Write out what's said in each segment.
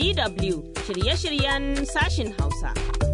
DW shirye-shiryen sashin Hausa.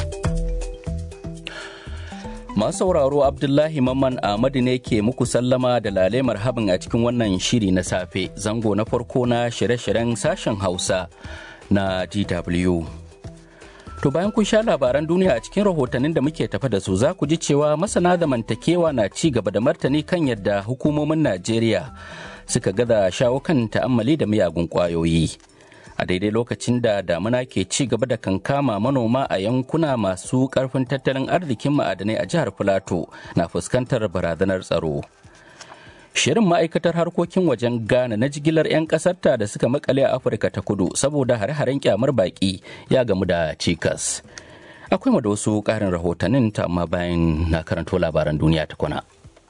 Masu sauraro Abdullahi Mamman Ahmadu ne ke muku sallama da lale marhabin a cikin wannan shiri na safe zango na farko na shirye-shiryen sashen Hausa na DW. To bayan kun sha labaran duniya a cikin rahotannin da muke tafa da su za ku ji cewa masana zamantakewa na ci gaba da martani kan yadda hukumomin Najeriya suka gaza shawo kan ta'ammali da miyagun ƙwayoyi. a daidai lokacin da damuna ke ci gaba da kankama manoma a yankuna masu karfin tattalin arzikin ma'adanai a jihar filato na fuskantar barazanar tsaro shirin ma'aikatar harkokin wajen ghana na jigilar 'yan kasarta da suka makale a afirka ta kudu saboda hare-haren kyamar baki ya gamu da cikas akwai da wasu karin rahotannin ta amma bayan na karanto labaran duniya ta kwana.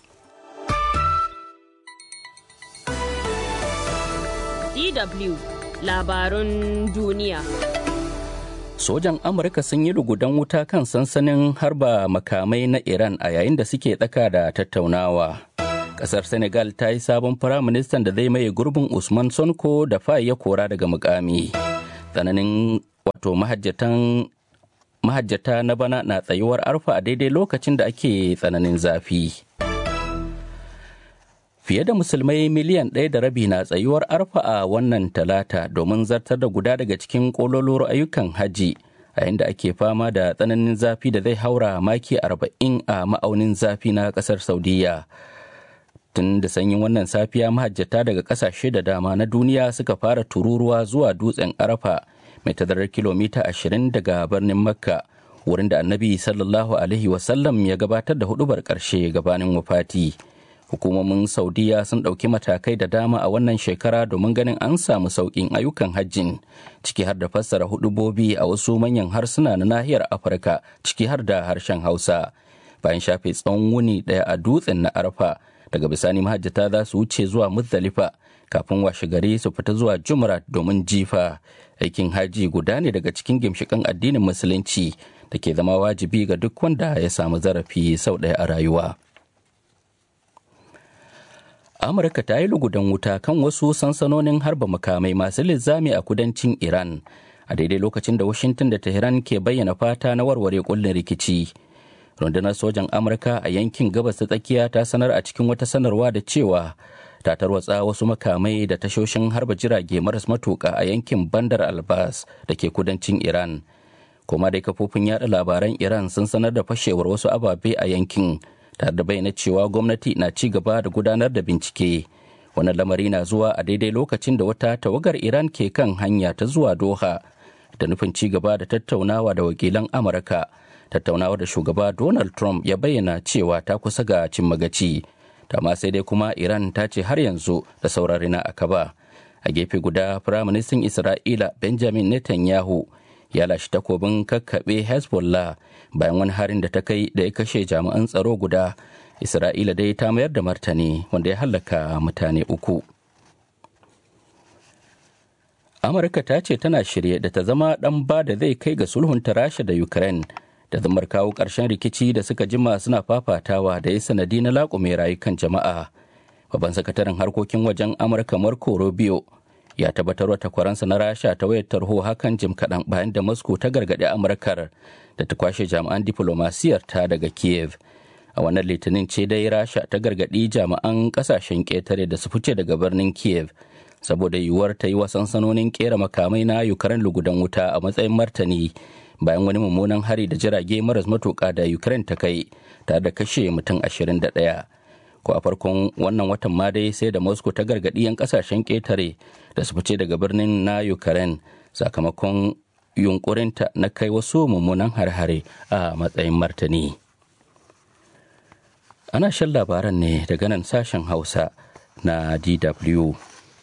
DW labarun duniya. Sojan Amurka sun yi lugudan wuta kan sansanin harba makamai na Iran a yayin da suke tsaka da tattaunawa. Kasar Senegal ta yi sabon firaministan da zai maye gurbin Usman Sonko da fa ya kora daga mukami. Tsananin wato mahajjatan mahajjata na bana na tsayuwar arfa a daidai lokacin da ake tsananin zafi. Fiye da musulmai miliyan ɗaya da rabi na tsayuwar arfa a wannan talata domin zartar da guda daga cikin ƙololuwar ayyukan hajji a yadda ake fama da tsananin zafi da zai haura maki arba'in a ma'aunin zafi na ƙasar Saudiya. Tun da sanyin wannan safiya mahajjata daga ƙasashe da dama na duniya suka fara tururuwa zuwa dutsen arafa mai tazarar kilomita ashirin daga birnin Makka. wurin da annabi sallallahu alaihi wasallam ya gabatar da hudubar ƙarshe gabanin wafati. hukumomin saudiya sun ɗauki matakai da dama a wannan shekara domin ganin an samu sauƙin ayyukan hajjin ciki har da fassara hudubobi a wasu manyan harsuna na nahiyar afirka ciki har da harshen hausa bayan shafe tsawon wuni ɗaya a dutsen na arfa daga bisani mahajjata za su wuce zuwa muzdalifa kafin washe gari su fita zuwa jumrat domin jifa aikin haji guda ne daga cikin gimshikan addinin musulunci da ke zama wajibi ga duk wanda ya samu zarafi sau ɗaya a rayuwa. amurka ta yi lugudan wuta kan wasu sansanonin harba makamai masu linzami a kudancin iran a daidai lokacin da washington da tehran ke bayyana fata na warware kullin rikici rundunar sojan amurka a yankin gabas ta tsakiya ta sanar a cikin wata sanarwa da cewa ta tarwatsa wasu makamai da tashoshin harba jirage maras matuka a yankin bandar albas da ke kudancin iran kuma dai kafofin yada labaran iran sun sanar da fashewar wasu ababe a yankin tare da bayyana cewa gwamnati na ci gaba da gudanar da bincike wannan lamari na zuwa a daidai lokacin da wata tawagar iran ke kan hanya ta zuwa doha da nufin ci gaba da tattaunawa da wakilan amurka tattaunawar da shugaba donald trump ya bayyana cewa ta kusa ga cin magaci ma sai dai kuma iran ta ce har yanzu da saurari na akaba a gefe guda firaministan isra'ila benjamin netanyahu ya lashe takobin kakkaɓe hezbollah bayan wani harin da ta kai da ya kashe jami'an tsaro guda isra'ila dai ta mayar da martani wanda ya hallaka mutane uku amurka ta ce tana shirye da ta zama ɗan ba da zai kai ga sulhunta rasha da ukraine da zamar kawo ƙarshen rikici da suka jima suna fafatawa da ya sanadi na laƙume rayukan jama'a babban sakataren harkokin wajen amurka marco rubio ya tabbatar wa takwaransa na rasha ta wayar tarho hakan jim kaɗan bayan da moscow ta gargaɗi amurkar da ta kwashe jami'an diplomasiyar ta daga kiev a wannan litinin ce dai rasha ta gargaɗi jami'an ƙasashen ƙetare da su fice daga birnin kiev saboda yiwuwar ta yi wa sansanonin ƙera makamai na ukraine lugudan wuta a matsayin martani bayan wani mummunan hari da jirage maras matuƙa da ukraine ta kai tare da kashe mutum 21 ko a farkon wannan watan ma dai sai da moscow ta gargaɗi 'yan ƙasashen ƙetare da su fice daga birnin na ukraine sakamakon yunkurinta na kai wasu mummunan har-hare a matsayin martani ana shan labaran ne daga nan sashen hausa na dw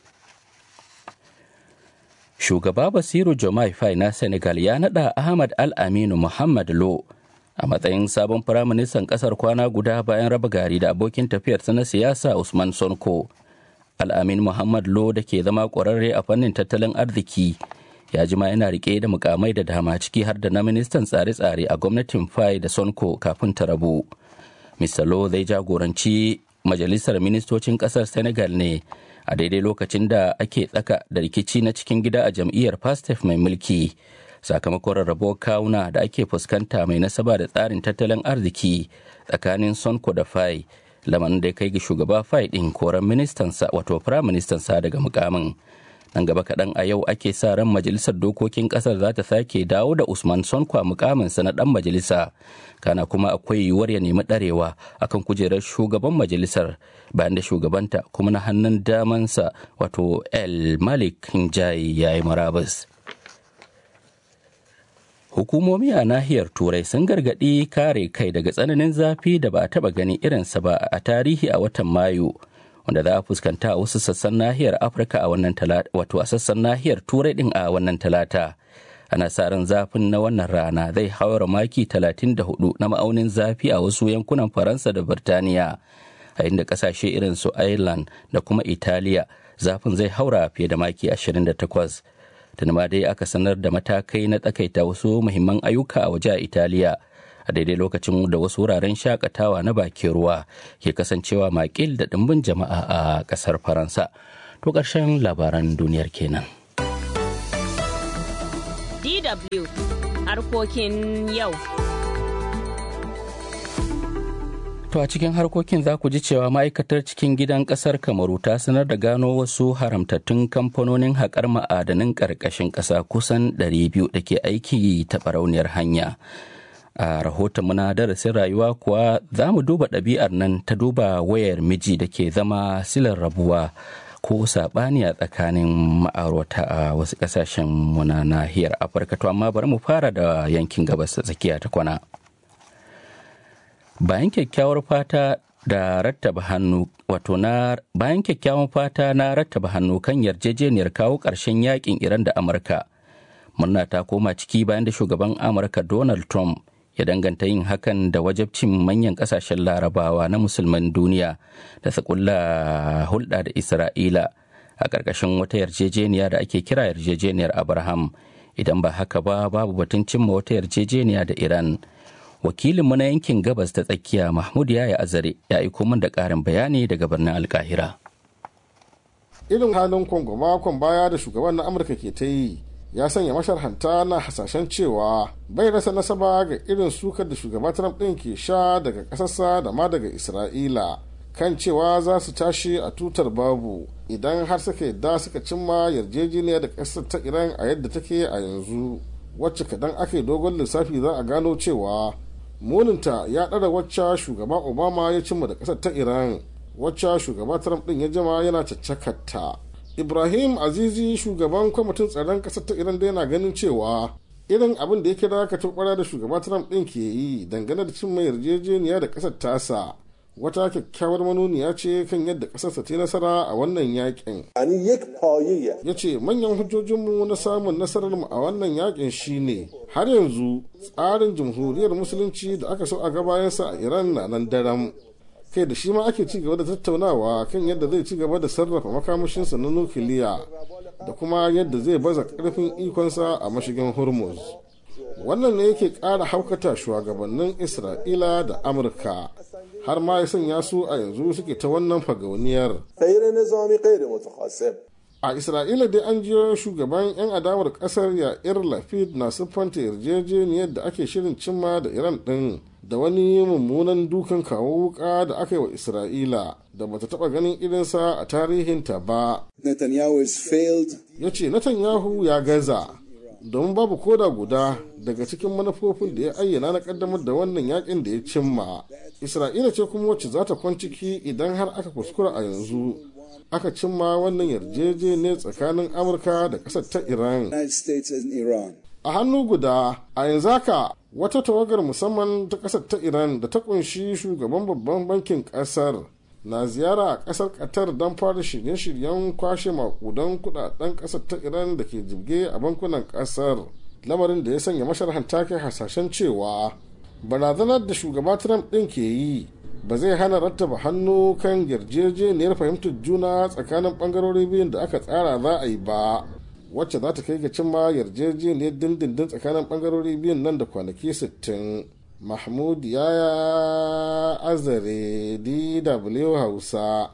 shugaba basiru jomai fai na senegal ya nada ahmad al-aminu muhammad lo a matsayin sabon firaministan kasar kwana guda bayan raba gari da abokin tafiyarsa na siyasa usman sonko al'amin muhammad lo da ke zama ƙwararre a fannin tattalin arziki ya jima yana rike da mukamai da dama ciki har da na ministan tsare-tsare a gwamnatin fai da sonko kafin ta rabu mr lo zai jagoranci majalisar ministocin kasar senegal ne a daidai lokacin da ake tsaka da rikici na cikin gida a jam'iyyar pastef mai mulki sakamakon rarrabuwar kawuna da ake fuskanta mai nasaba da tsarin tattalin arziki tsakanin sonko da fai lamarin da ya kai ga shugaba fai din koran ministansa wato firayim ministansa daga mukamin nan gaba kaɗan a yau ake sa ran majalisar dokokin ƙasar za ta sake dawo da usman sonko a mukaminsa na ɗan majalisa kana kuma akwai yiwuwar ya nemi ɗarewa akan kujerar shugaban majalisar bayan da shugabanta kuma na hannun damansa wato el malik hinjaye ya yi marabus hukumomi a nahiyar turai sun gargaɗi kare kai daga tsananin zafi da ba a taɓa gani irinsa ba a tarihi a watan mayu wanda za a fuskanta a wasu sassan nahiyar afirka a wannan talata wato a sassan nahiyar turai din a wannan talata ana sa ran zafin na wannan rana zai haura maki 34 na ma'aunin zafi a wasu yankunan faransa da birtaniya a inda kasashe irin su ireland da kuma italiya zafin zai haura fiye da maki 28 tuni ma dai aka sanar da matakai na tsakaita wasu muhimman ayyuka a waje a italiya a daidai lokacin da wasu wuraren shakatawa na bakin ruwa ke kasancewa makil da ɗimbin jama'a a ƙasar faransa to ƙarshen labaran duniyar kenan DW harkokin yau. To a cikin harkokin za ku ji cewa ma'aikatar cikin gidan ƙasar Kamaru ta sanar da gano wasu haramtattun kamfanonin haƙar ma'adanin ƙarƙashin ƙasa kusan 200 da ke aiki ta barauniyar hanya. a rahoton muna darasin rayuwa kuwa za mu duba ɗabi'ar nan ta duba wayar miji da ke zama silar rabuwa ko saɓani a tsakanin ma'aurata a wasu ƙasashen muna nahiyar afirka to amma bari mu fara da yankin gabas ta tsakiya ta kwana bayan kyakkyawar fata da rattaba hannu wato na bayan kyakkyawan fata na rattaba hannu kan yarjejeniyar kawo ƙarshen yakin iran da amurka murna ta koma ciki bayan da shugaban amurka donald trump ya danganta yin hakan da wajabcin manyan kasashen larabawa na musulman duniya da su kulla hulɗa da isra'ila a ƙarƙashin wata yarjejeniya da ake kira yarjejeniyar abraham idan ba haka ba babu batun cimma wata yarjejeniya da iran wakilinmu na yankin gabas ta tsakiya mahmud yaya azare ya aiko min da ƙarin bayani daga birnin alkahira irin halin kongo makon baya da shugaban na amurka ke ta yi ya sanya masharhanta na hasashen cewa bai rasa nasaba ga irin sukar da shugaba Trump ɗin ke sha daga ƙasarsa da ma daga Isra'ila kan cewa za su tashi a tutar babu idan har suka yadda suka cimma yarjejeniya da ƙasar ta Iran a yadda take a yanzu wacce kadan aka yi dogon lissafi za a gano cewa muninta ya ɗara wacce shugaba Obama ya cimma da ƙasar ta Iran wacce shugaba Trump ɗin ya jama yana caccakarta. ibrahim azizi shugaban kwamitin tsaron ƙasar ta iran da yana ganin cewa irin abin da ya kira ka turbara da shugaba trump ɗin ke yi dangane da cin mai yarjejeniya da ƙasar tasa wata kyakkyawar manuniya ce kan yadda ƙasarsa ta nasara a wannan yakin ya ce manyan hujjojinmu na samun nasarar mu a wannan yakin shine har yanzu tsarin jamhuriyar musulunci da aka so a gabayansa a iran na nan daram kai da shi ma ake ci gaba da tattaunawa kan yadda zai ci gaba da sarrafa makamashinsa na nukiliya da kuma yadda zai baza karfin ikonsa a mashigin hormuz wannan ne yake ƙara haukata shugabannin isra'ila da amurka har ma ya sanya su a yanzu suke ta wannan fagauniyar a isra'ila dai an jiyo shugaban 'yan adawar kasar yair lafid na siffanta yarjejeniyar da ake shirin cimma da iran din da wani mummunan dukan kawo wuka da aka yi wa isra'ila da bata taba ganin irinsa a tarihinta ba ya ce netanyahu ya gaza domin babu koda guda daga cikin manufofin da ya ayyana na kaddamar da wannan yakin da ya cimma isra'ila ce kuma wacce za ta kwanciki idan har aka kuskura a yanzu aka cimma wannan yarjejeniyar tsakanin amurka da ƙasar ta iran a hannu guda a yanzu haka wata tawagar musamman ta ƙasar ta iran da ta kunshi shugaban babban bankin ƙasar na ziyara a ƙasar qatar don fara shirye-shiryen kwashe makudan kudaden ƙasar ta iran da ke jibge a bankunan ƙasar lamarin da ya sanya masharhanta kai hasashen cewa barazanar da shugaba trump ɗin ke yi ba zai hana rattaba hannu kan yarjejeniyar fahimtar juna tsakanin bangarori biyun da aka tsara za a yi ba wacce za ta kai ga cimma yarjejeniyar dindindin tsakanin bangarori biyun nan da kwanaki 60 mahmud yaya azare dw hausa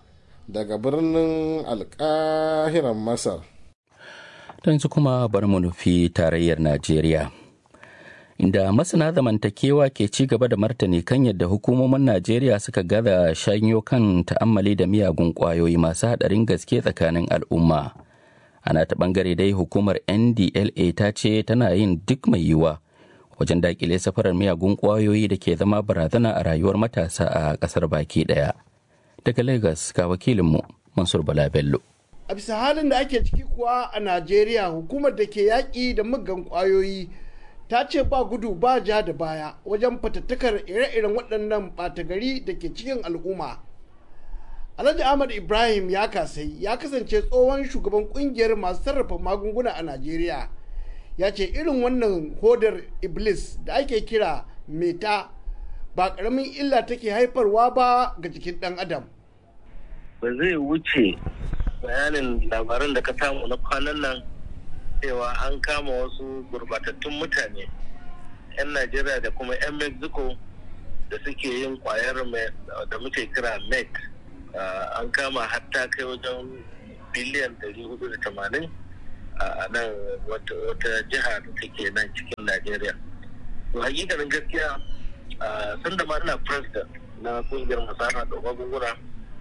daga birnin alkahiran masar yanzu kuma bari mu nufi tarayyar najeriya inda masana zamantakewa ke ci gaba da martani kan yadda hukumomin najeriya suka gaza shanyo kan ta'ammali da miyagun kwayoyi masu haɗarin gaske tsakanin al'umma ana ta bangare dai hukumar ndla ta ce tana yin duk mai yiwuwa wajen dakile safarar miyagun kwayoyi da ke zama barazana a rayuwar matasa a kasar baki daya daga lagos ga wakilinmu mansur bala bello a bisa halin da ake ciki kuwa a najeriya hukumar da ke yaƙi da muggan kwayoyi ta ce ba gudu ba ja da baya wajen fatattakar ire-iren waɗannan ɓata gari da ke cikin al'umma alhaji ahmad ibrahim ya kasai ya kasance tsohon shugaban kungiyar masu sarrafa magunguna a najeriya ya ce irin wannan hodar iblis da ake kira meta ba karamin illa take haifarwa ba ga jikin dan adam ba zai wuce bayanin labaran da ka samu na kwanan nan cewa an kama wasu gurbatattun mutane 'yan najeriya da kuma 'yan mexico da suke yin kwayar da muke kira met an kama hatta kai wajen biliyan 480 a nan wata jiha da take nan cikin Najeriya. To hakikanin gaskiya sun da ma ina president na kungiyar masana da magunguna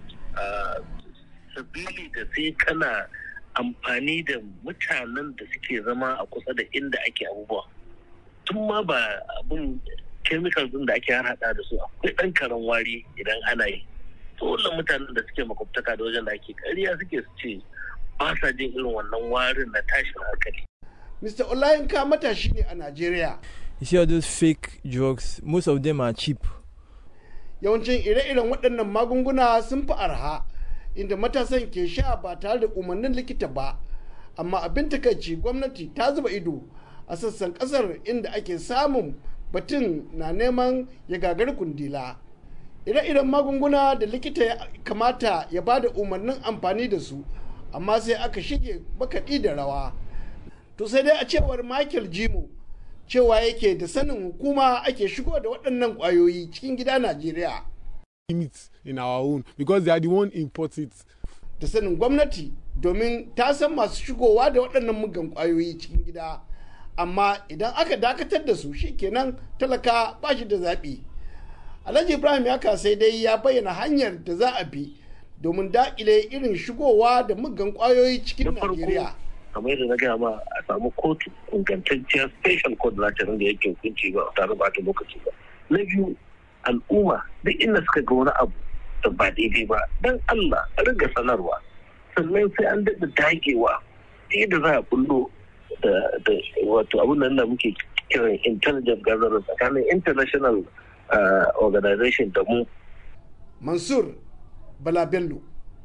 sabili da sai kana amfani da mutanen da suke zama a kusa da inda ake abubuwa. Tun ma ba abin chemicals din da ake harhaɗa da su akwai ɗan karen wari idan ana yi. dole mutanen da suke makwabtaka da wajen da ake ƙarya suke su ce ba sa jin irin wannan warin na tashin hankali. Mr. Olayinka matashi ne a Najeriya. You see all those fake drugs, most of them are cheap. Yawancin ire-iren waɗannan magunguna sun fi arha, inda matasan ke sha ba tare da umarnin likita ba. Amma abin takaici gwamnati ta zuba ido a sassan ƙasar inda ake samun batun na neman ya gagari kundila. ire-iren magunguna da likita ya kamata ya ba da umarnin amfani da su amma sai aka shige bakaɗi da rawa to sai dai a cewar michael jimo cewa yake da sanin hukuma ake shigo da waɗannan ƙwayoyi cikin gida najeriya limits in our own because they are the one import it da sanin gwamnati domin ta san masu shigowa da waɗannan mugan ƙwayoyi cikin gida amma idan aka dakatar da su shikenan talaka ba shi da zaɓi alhaji ibrahim ya sai dai ya bayyana hanyar da za a bi domin daƙile irin shigowa da muggan ƙwayoyi cikin najeriya kamar yadda na gaya ma a samu kotu ingantacciyar special court za ta rinda yake hukunci ba tare ba ta lokaci ba na biyu al'umma duk inda suka ga wani abu da ba daidai ba dan allah a riga sanarwa sannan sai an daɗa dagewa yadda za a bullo da wato abin nan da muke kiran intelligent gathering tsakanin international Uh, organization da mu. Mansur Bala Bello,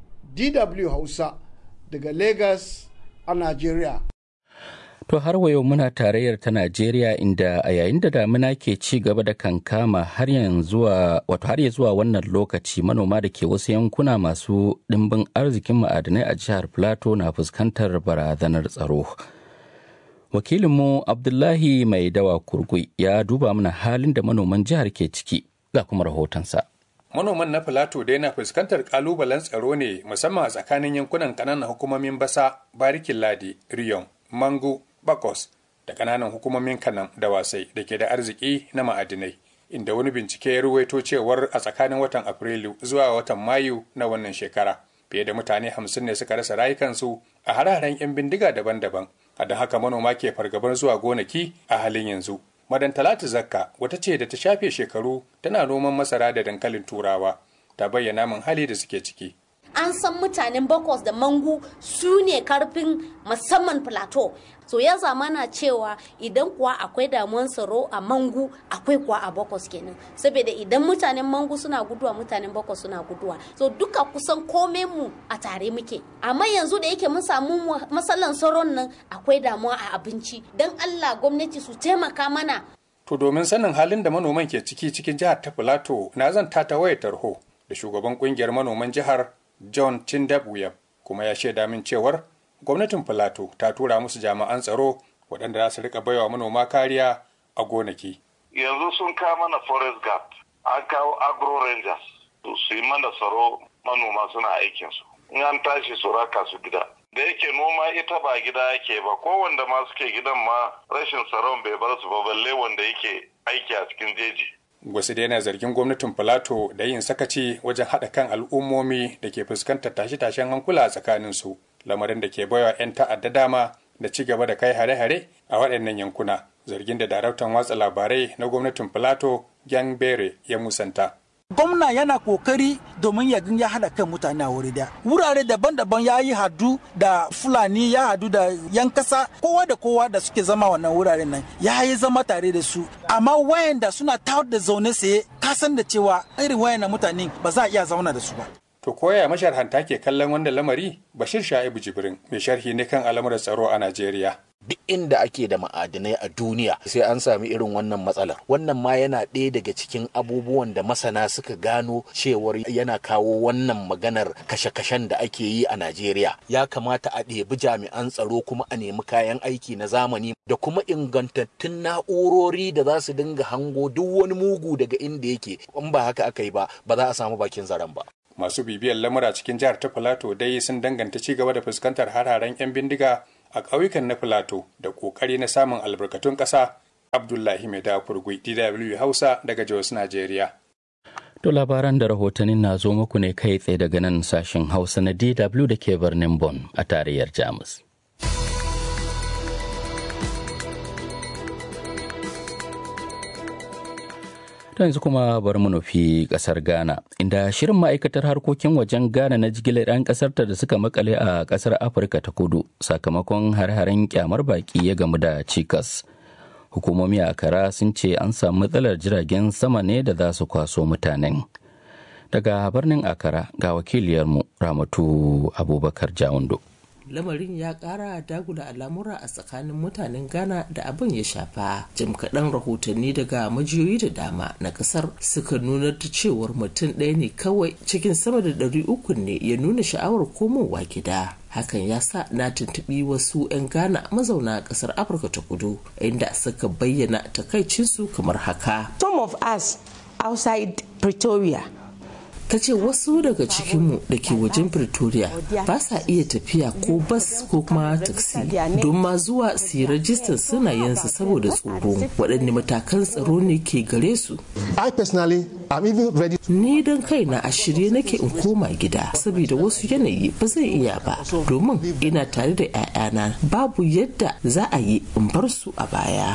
DW Hausa daga Lagos a Najeriya. To har wa yau muna tarayyar ta Najeriya inda a yayin da damina ke ci gaba da kankama har yanzu wato har ya zuwa wannan lokaci manoma da ke wasu yankuna masu ɗimbin arzikin ma'adanai a jihar Plateau na fuskantar barazanar tsaro. wakilinmu abdullahi mai dawa kurgui ya duba mana halin da manoman jihar ke ciki ga kuma rahotonsa manoman na filato dai na fuskantar kalubalen tsaro ne musamman a tsakanin yankunan kananan hukumomin basa barikin ladi riyon mangu bakos da kananan hukumomin kanan da wasai da ke da arziki na ma'adinai inda wani bincike ya ruwaito cewar a tsakanin watan afrilu zuwa watan mayu na wannan shekara fiye da mutane hamsin ne suka rasa rayukansu a hararen 'yan bindiga daban-daban a da haka manoma ke fargabar zuwa gonaki a halin yanzu madan talatu zakka wata ce da ta shafe shekaru tana noman masara da dankalin turawa ta bayyana min hali da suke ciki an san mutanen bakwas da mangu su ne karfin musamman plateau so ya zamana cewa idan kuwa akwai damuwan tsaro a mangu akwai kuwa a bakwas kenan saboda idan mutanen mangu suna guduwa mutanen bakwas suna guduwa so duka kusan komai mu a tare muke amma yanzu da yake mun samu matsalan tsaron nan akwai damuwa a abinci don allah gwamnati su taimaka mana to domin sanin halin da manoman ke ciki cikin jihar ta plateau na zan ta wayar tarho da shugaban kungiyar manoman jihar John Tindabuyab kuma ya shaida min cewar gwamnatin Filato ta tura musu jami'an tsaro waɗanda za su rika baiwa manoma kariya a gonaki. Yanzu sun kawo mana forest guard, an kawo agro rangers, to su yi mana tsaro manoma suna aikinsu. in an tashi su raka su gida da yake noma ita ba gida yake ba ko wanda ma suke gidan ma rashin tsaron bai bar su ba balle wanda yake aiki a cikin jeji wasu dai na zargin gwamnatin filato da yin sakaci wajen haɗa kan al'ummomi da ke fuskantar tashe-tashen hankula a tsakaninsu lamarin da ke baiwa 'yan ta'adda dama da ci gaba da kai hare-hare a waɗannan yankuna zargin da daraktan watsa labarai na gwamnatin filato gyan bere ya musanta gwamna yana kokari domin ya ya haɗa kan mutane a wuri da wurare daban-daban ya yi hadu da fulani ya hadu da yan kasa kowa da kowa da suke zama wannan wuraren nan ya yi zama tare da su amma wayanda suna tawar da zaune saye kasan da cewa irin wayan mutane ba za a iya zauna da su ba To koya masharhanta ke kallon wanda lamari Bashir Sha'ibu Jibrin mai sharhi ne kan al'amuran tsaro a Najeriya. Duk inda ake da ma'adinai a duniya sai an sami irin wannan matsalar. Wannan ma yana ɗaya daga cikin abubuwan da masana suka gano cewar yana kawo wannan maganar kashe-kashen da ake yi a Najeriya. Ya kamata a ɗebi jami'an tsaro kuma a nemi kayan aiki na zamani da kuma ingantattun na'urori da za su dinga hango duk wani mugu daga inda yake. In ba haka aka yi ba, ba za a samu bakin zaren ba. masu bibiyar lamura cikin jihar ta filato dai sun danganta ci gaba da fuskantar hararen 'yan bindiga a ƙauyukan na filato da ƙoƙari na samun albarkatun ƙasa abdullahi mai dafurgui dw hausa daga jos najeriya To labaran da rahotannin na zo muku ne kai tsaye daga nan sashen hausa na dw da ke birnin Bon a tarayyar jamus To yanzu kuma bari mu nufi kasar Ghana, inda shirin ma'aikatar harkokin wajen Ghana na jigilar 'yan kasarta da suka makale a kasar Afirka ta kudu sakamakon har-haren kyamar baki ya gamu da cikas. Hukumomi a kara sun ce an samu matsalar jiragen sama ne da za su kwaso mutanen. Daga birnin Akara ga wakiliyarmu Ramatu Abubakar Jawundo. lamarin ya kara dagula al'amura a tsakanin mutanen ghana da abin ya shafa jim kaɗan rahotanni daga majiyoyi da dama na ƙasar suka nuna da cewar mutum ɗaya ne kawai cikin sama da ɗari uku ne ya nuna sha'awar komowa gida hakan ya sa na tuntuɓi wasu 'yan ghana mazauna ƙasar afirka ta kudu inda suka bayyana takaicinsu kamar haka some of us outside pretoria ta ce wasu daga cikinmu da ke wajen pretoria ba sa iya tafiya ko bas ko kuma taksi don ma zuwa su yi rajistar sunayensu saboda tsoro waɗanne matakan tsaro ne ke gare su ni don kaina a shirye nake in koma gida saboda wasu yanayi ba zai iya ba domin ina tare da 'ya'yana babu yadda za a yi in bar su a baya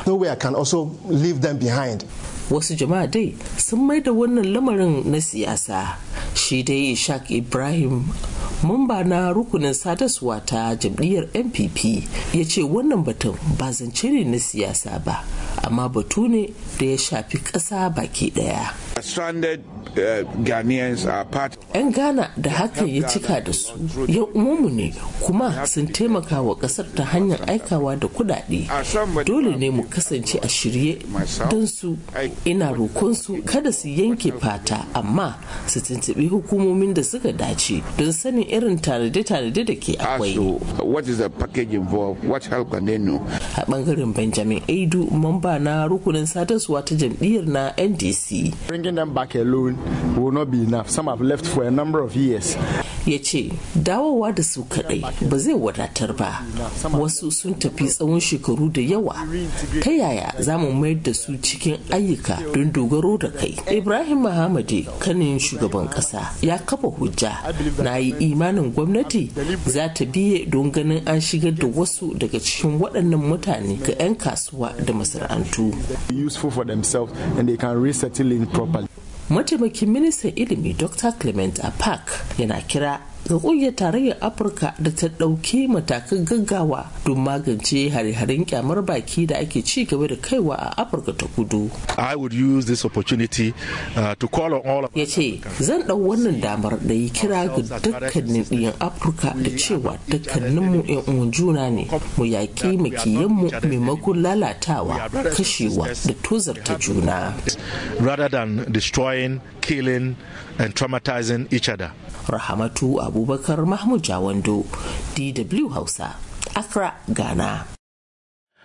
wasu jama'a dai sun mai da wannan lamarin na siyasa shi dai ishaq ibrahim mamba na rukunin sadarwa ta jam'iyyar npp ya ce wannan batun ba zance ne na siyasa ba amma batu ne da ya shafi ƙasa baki ɗaya. stranded uh, Ghanaians are part 'yan ghana da hakan ya cika da su ya umumu ne kuma sun taimaka wa kasar ta hanyar aikawa da kudade dole ne mu kasance a shirye don su ina roƙon su kada su yanke fata amma su tuntuɓi hukumomin da suka dace don sanin irin tanade-tanade da ke akwai what is the package involved what help can they know a bangaren benjamin aidu mamba na rukunin sadarwa ta jam'iyyar na ndc bringing them back alone will not be enough. Some have left for a number of years. ya ce dawowa da su kadai ba zai wadatar ba wasu sun tafi tsawon shekaru da yawa ta yaya za mu mayar da su cikin ayyuka don dogaro da kai ibrahim mahamadi kanin shugaban kasa ya kafa hujja na yi imanin gwamnati za ta biye don ganin an shigar da wasu daga cikin waɗannan mutane ga 'yan kasuwa da masana'antu useful for themselves and they can resettle in properly mataimakin ministan ilimi dr clement apak yana kira ga kungiyar tarayyar afirka da ta ɗauki matakan gaggawa don magance hare-haren kyamar baki da ake ci gaba da kaiwa a afirka ta kudu i would use this opportunity uh, to call on all of ya ce zan ɗau wannan damar da yi kira ga dukkanin ɗiyan afirka da cewa dukkaninmu yan uwan juna ne mu yaƙi makiyanmu maimakon lalatawa kashewa da tozarta juna rather than destroying killing and traumatizing each other rahamatu abubakar mahmud jawando dw hausa accra ghana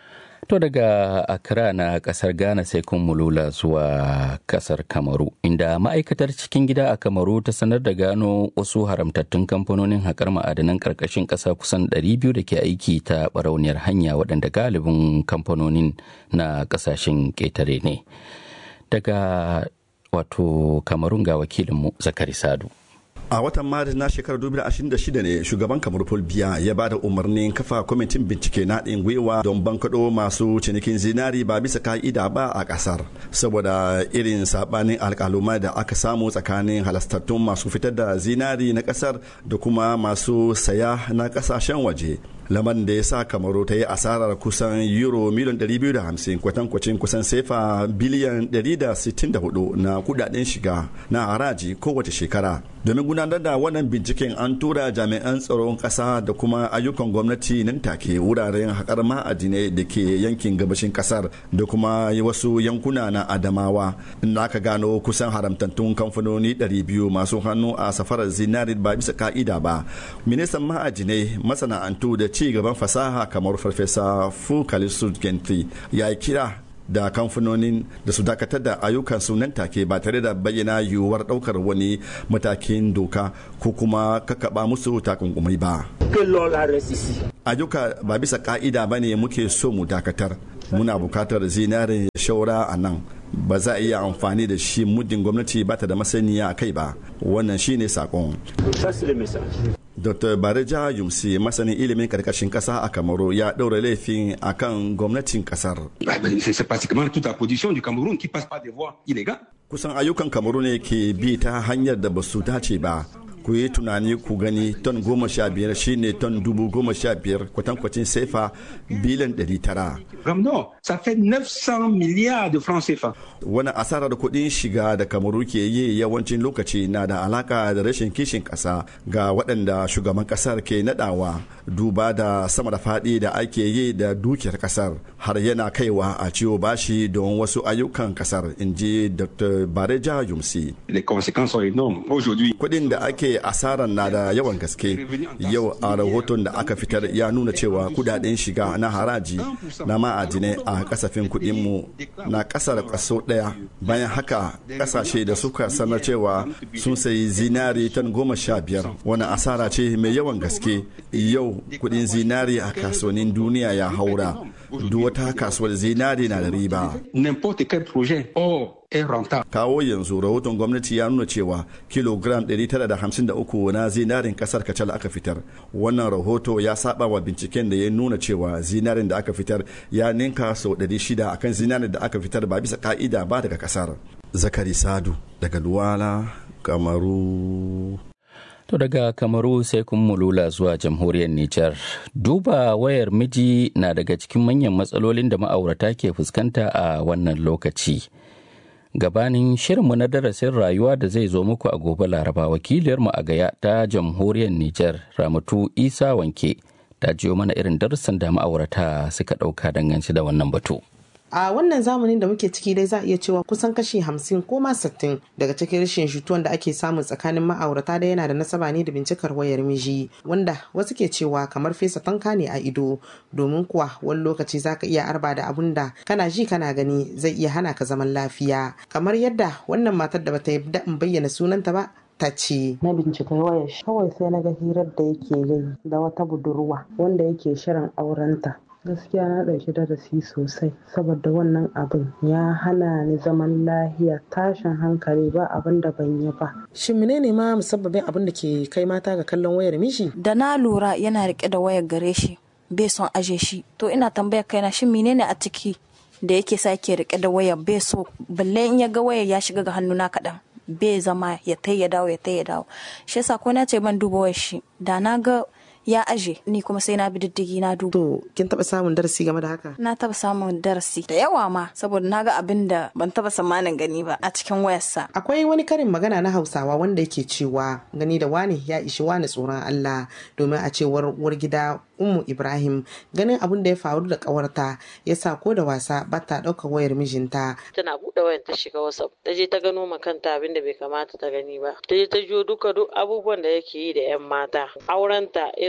To daga Accra na kasar Ghana sai kun mulula zuwa kasar Kamaru, inda ma'aikatar cikin gida a Kamaru ta sanar da gano wasu haramtattun kamfanonin haƙar ma'adanan ƙarƙashin ƙasa kusan 200 da ke aiki ta barauniyar hanya waɗanda galibin kamfanonin na ƙasashen ƙetare ne. Daga wato Kamarun ga wakilinmu Zakari Sadu. a watan maris na shekarar 2026 ne shugaban kamar paul biya ya ba da umarnin kafa kwamitin bincike na haɗin gwiwa don bankaɗo masu cinikin zinari ba bisa ka'ida ba a ƙasar saboda irin saɓanin alƙaluma da aka samu tsakanin halastattun masu fitar da zinari na ƙasar da kuma masu saya na ƙasashen waje lamarin da ya sa kamaru ta yi asarar kusan euro miliyan 250 kwatankwacin kusan sefa biliyan 164 na kudaden shiga na haraji kowace shekara domin gudanar da wannan binciken an tura jami'an tsaron kasa da kuma ayyukan gwamnati nan take wuraren haƙar ma'adinai da ke yankin gabashin kasar da kuma wasu yankuna na adamawa inda aka gano kusan haramtattun kamfanoni 200 masu hannu a safarar zinari ba bisa ka'ida ba ministan ma'adinai masana'antu da ci gaban fasaha kamar farfesa fukalisu gentry ya kira da kamfanonin da su dakatar da ayyukan su nan take ba tare da bayyana yiwuwar daukar wani matakin doka ko kuma kakaba musu takunkumai ba. Ayyuka ba bisa ka'ida ba ne muke so mu dakatar. Muna bukatar zinarin shaura a nan ba za a iya amfani da shi muddin gwamnati ba ta da masaniya a kai ba wannan shine sakon. Dr. Bareja Yumsi masanin ilimin karkashin kasa a Kamaru ya ɗaura laifin a kan gwamnatin kasar. Kusan ayyukan Kamaru ne ke bi ta hanyar da ba su dace ba. ku yi tunani ku gani ton goma sha biyar shine ton dubu goma sha biyar kwatankwacin sefa biliyan ɗari tara. Ramno, ça fait 900 milliards de francs CFA. Wani asarar kuɗin shiga da kamaru ke yi yawancin lokaci na da alaka da rashin kishin ƙasa ga waɗanda shugaban ƙasar ke naɗawa duba da sama da faɗi da ake yi da dukiyar ƙasar har yana kaiwa a ciwo bashi don wasu ayyukan ƙasar in ji Dr. Bareja Yumsi. Les conséquences sont énormes. Aujourd'hui, kuɗin da ake asarar na da yawan gaske yau a rahoton da aka fitar ya nuna cewa kudaden shiga na haraji na ma'adinai a kasafin kudinmu na kasar kaso daya bayan haka kasashe da suka sanar cewa sun sayi zinari tan goma sha biyar wani asara ce mai yawan gaske yau kudin zinari a kasuwannin duniya ya haura duk wata kasuwar zinari na da riba kawo yanzu rahoton gwamnati ya nuna cewa kilogram 953 na zinarin kasar kacal aka fitar wannan rahoto ya saba wa binciken da ya nuna cewa zinarin da aka fitar ya ninka sau 600 akan zinarin da aka fitar ba bisa ka'ida ba daga kasar zakari sadu daga duwala kamaru To daga Kamaru sai kun mulula zuwa jamhuriyar Nijar. Duba wayar miji na daga cikin manyan matsalolin da ma'aurata ke fuskanta a wannan lokaci. Gabanin shirinmu na darasin rayuwa da zai zo muku a gobe Laraba wakiliyarmu a gaya ta jamhuriyar Nijar Ramatu Isa Wanke ta jiyo mana irin darussan da ma'aurata suka ɗauka dangance da wannan batu. a wannan zamanin da muke ciki dai za a iya cewa kusan kashi hamsin ko ma sittin daga cikin rashin jituwan da ake samu tsakanin ma'aurata da yana da nasaba ne da bincikar wayar miji wanda wasu ke cewa kamar fesa tanka ne a ido domin kuwa wani lokaci za ka iya arba da abun da kana ji kana gani zai iya hana ka zaman lafiya kamar yadda wannan matar da bata yarda in bayyana sunanta ba ta ce. Na bincika wayar kawai sai na ga hirar da yake yi da wata budurwa wanda yake shirin aurenta. gaskiya na ɗauki darasi sosai saboda wannan abin ya hana ni zaman lahiya tashin hankali ba abin da ban yi ba. Shin menene ma musabbabin abin da ke kai mata ga kallon wayar mishi? Da na lura yana rike da wayar gare shi bai son aje shi to ina tambayar kaina shin menene a ciki da yake sa ke rike da wayar bai so balle in ya ga wayar ya shiga ga hannuna kaɗan bai zama ya tai ya dawo ya tai ya dawo shi yasa ko na ce ban duba wayar shi da na ga ya aje ni kuma sai na bi diddigi na duba. To kin taba samun darasi game da haka? Na taba samun darasi da yawa ma saboda na ga abin da ban taba tsammanin gani ba a cikin wayarsa. Akwai wani karin magana na Hausawa wanda yake cewa gani da wani ya ishi wani tsoron Allah domin a cewar uwar gida Ummu Ibrahim ganin abin da ya faru da kawarta ya sa ko da wasa ba ta ɗaukar wayar mijinta. Tana buɗe wayar ta shiga WhatsApp ta je ta gano ma kanta abin da bai kamata ta gani ba. Ta je ta jiyo duka duk abubuwan da yake yi da 'yan mata. Aurenta ya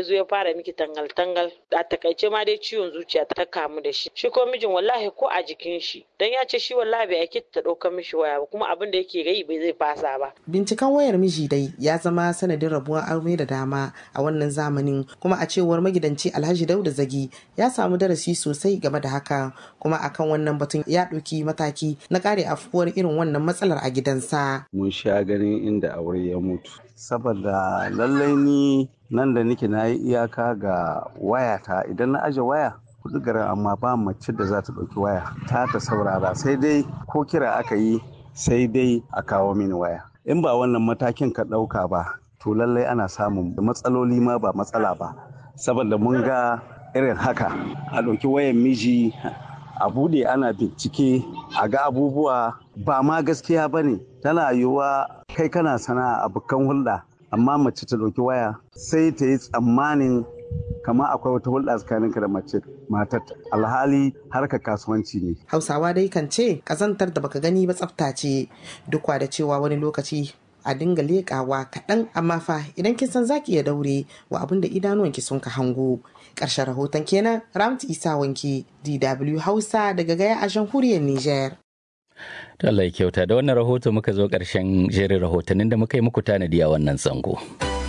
ya zo ya fara miki tangal tangal a takaice ma dai ciwon zuciya ta kamu da shi shi ko mijin wallahi ko a jikin shi dan ya ce shi wallahi bai aiki ta ɗaukar mishi waya ba kuma abin da yake gai bai zai fasa ba binciken wayar miji dai ya zama sanadin rabuwar aure da dama a wannan zamanin kuma a cewar magidanci alhaji dauda zagi ya samu darasi sosai game da haka kuma akan wannan batun ya ɗauki mataki na kare afuwar irin wannan matsalar a gidansa mun sha ganin inda aure ya mutu saboda lallai ni nan da nake na yi iyaka ga wayata idan na aje waya kudu garin amma ba mace da za ta ɗauki waya ta ta saurara sai dai ko kira aka yi sai dai a kawo mini waya in ba wannan matakin ka ɗauka ba to lallai ana samun matsaloli ma ba matsala ba saboda mun ga irin haka a ɗauki wayan miji a bude ana bincike a ga abubuwa ba ma gaskiya ba ne tana yiwuwa kai kana sana'a abokan hulɗa amma mace ta ɗauki waya sai ta yi tsammanin kama akwai wata hulɗa tsakaninka da mace matar alhali harka kasuwanci ne hausawa dai kan ce ƙazantar da baka gani ba tsafta ce duk da cewa wani lokaci a dinga leƙawa kaɗan amma fa idan kin san zaki iya daure wa abin da idanuwanki sun ka hango ƙarshen rahoton kenan ramtu isa wanki dw hausa daga gaya a jamhuriyar niger Allah ya kyauta da wannan rahoto muka zo ƙarshen jerin rahotannin da muka yi muku tanadi a wannan zango.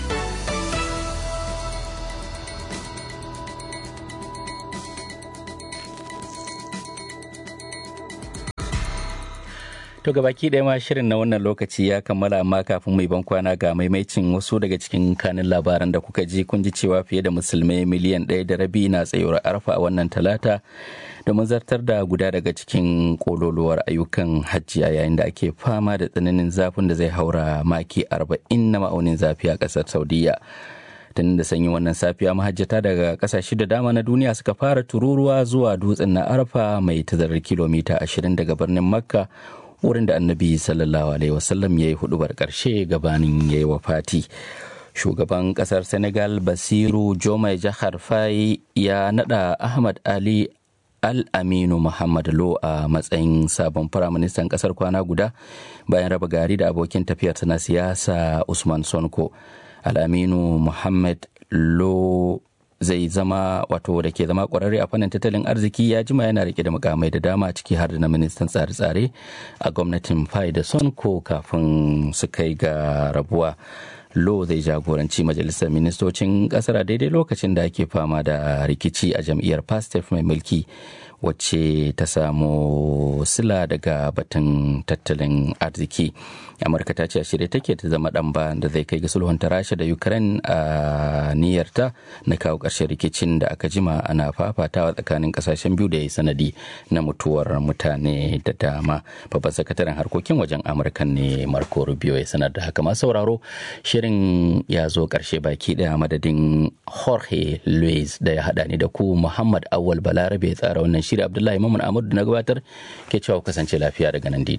To gabaki ɗaya ma shirin na wannan lokaci ya kammala amma kafin mai ban kwana ga maimaicin wasu daga cikin kanin labaran da kuka ji kun ji cewa fiye da musulmai miliyan ɗaya da rabi na tsayuwar arfa a wannan talata domin zartar da guda daga cikin kololuwar ayyukan hajji a yayin da ake fama da tsananin zafin da zai haura maki arba'in na ma'aunin zafi a ƙasar saudiya tun da sanyi wannan safiya mahajjata daga kasashe da dama na duniya suka fara tururuwa zuwa dutsen na arfa mai tazarar kilomita 20 daga birnin makka wurin da annabi sallallahu alaihi wasallam ya yi hudubar karshe gabanin ya yi wafati shugaban kasar senegal basiru jomai jahar fai ya nada ahmad ali al-aminu muhammad lo a matsayin sabon firaministan kasar kwana guda bayan raba gari da abokin tafiyarsa na siyasa usman sonko al-aminu muhammad lo zai zama wato da ke zama kwararre a fannin tattalin arziki ya jima yana rike da mukamai da dama ciki har da na ministan tsare-tsare a gwamnatin fai da sonko kafin su kai ga rabuwa lo zai jagoranci majalisar ministocin kasar a daidai lokacin da ake fama da rikici a jam'iyyar pastef mai mulki wacce ta samu sila daga batun tattalin arziki amurka ta ce a shirye take ta zama dan ba da zai kai ga sulhunta rasha da ukraine a niyyarta na kawo ƙarshen rikicin da aka jima ana fafatawa tsakanin kasashen biyu da ya sanadi na mutuwar mutane da dama babban sakataren harkokin wajen amurka ne marco rubio ya sanar da haka masu sauraro shirin ya zo ƙarshe baki daya madadin jorge luis da ya haɗa ni da ku muhammad awal balarabe ya tsara wannan shiri abdullahi mamun amadu na gabatar ke cewa kasance lafiya daga nan dw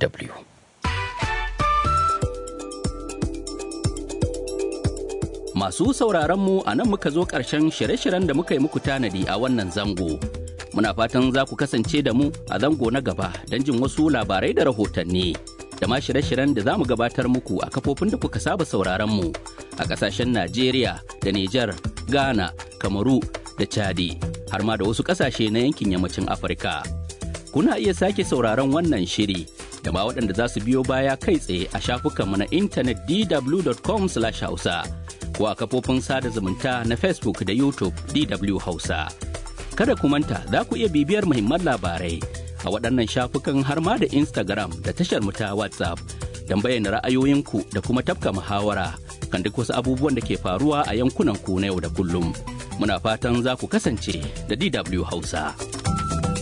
Masu sauraronmu a nan muka zo ƙarshen shirye-shiryen da muka yi muku tanadi a wannan zango. Muna fatan za ku kasance da mu a zango na gaba don jin wasu labarai da rahotanni. Da ma shirye-shiryen da za mu gabatar muku a kafofin da kuka saba sauraronmu a ƙasashen Najeriya da Nijar, Ghana, Kamaru da Chadi, har ma da wasu ƙasashe na yankin yammacin Afirka. Kuna iya sake sauraron wannan shiri da ma waɗanda za su biyo baya kai tsaye a shafukanmu na intanet dw.com/hausa. ko a kafofin sada zumunta na Facebook da YouTube DW Hausa. Kada ku manta za ku iya bibiyar muhimman labarai a waɗannan shafukan har ma da Instagram da tashar mu ta WhatsApp don bayyana ra'ayoyinku da kuma tafka muhawara kan duk wasu abubuwan da ke faruwa a yankunan ku na yau da kullum. Muna fatan za ku kasance da DW Hausa.